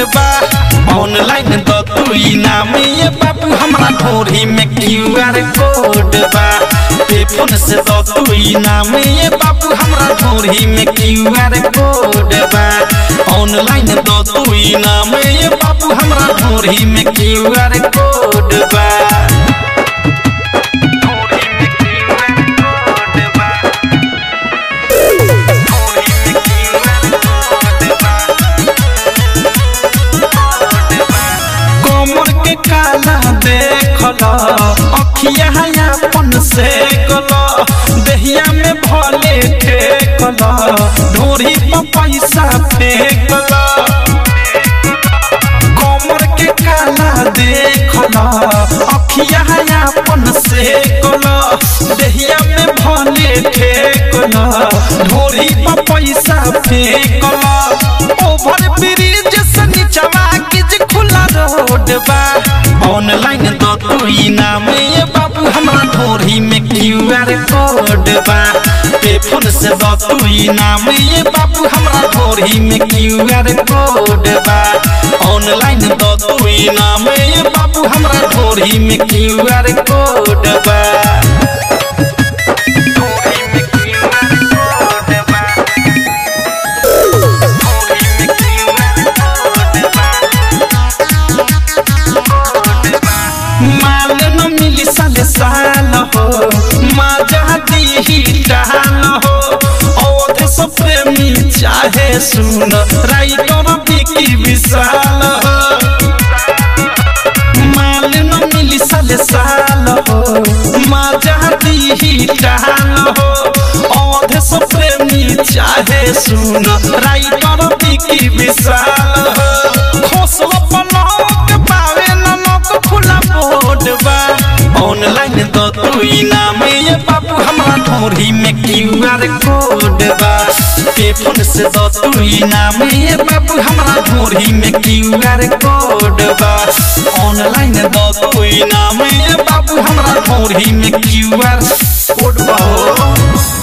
बा ऑनलाइन द तू इनाम ये बाबू हमरा ढोरी में क्यूआर कोड बा पे फोन से द तू इनाम ये बाबू हमरा ढोरी में क्यूआर कोड बा ऑनलाइन द तू इनाम ये बाबू हमरा ढोरी में क्यूआर कोड बा कमर के काला देखल अखिया अपन से गल देहिया में भले ठेकल ढोरी पर पैसा फेंकल कमर के काला देखल अखिया अपन से गल देहिया में भले ठेकल ढोरी पर पैसा फेंकल ओभर ब्रिज से नीचवा किज खुला रोड बा ऑनलाइन दो तू इनाम ये बाबू हमरा ढोरी में क्यूआर कोड बा पे फोन से दो तू इनाम ये बाबू हमरा ढोरी में क्यूआर कोड बा ऑनलाइन दो तू इनाम ये बाबू हमरा ढोरी में क्यूआर कोड बा माल न मिली साले साल हो माजा दी डाल हो अवध से प्रेमी चाहे सुन राइटर बिकी विशाल हो माल न मिली साले साल हो माजा दी डाल हो अवध से प्रेमी चाहे सुन राइटर बिकी विशाल हो खोसला पलक पावे नमक खुला बोर्ड बा ऑनलाइन दो तू इनाम ये बाबू हमरा ढोरी में क्यूआर कोड बा पे फोन से दो तू इनाम ये बाबू हमरा ढोरी में क्यूआर कोड बा ऑनलाइन दो तू इनाम ये बाबू हमरा ढोरी में क्यूआर कोड बा हो।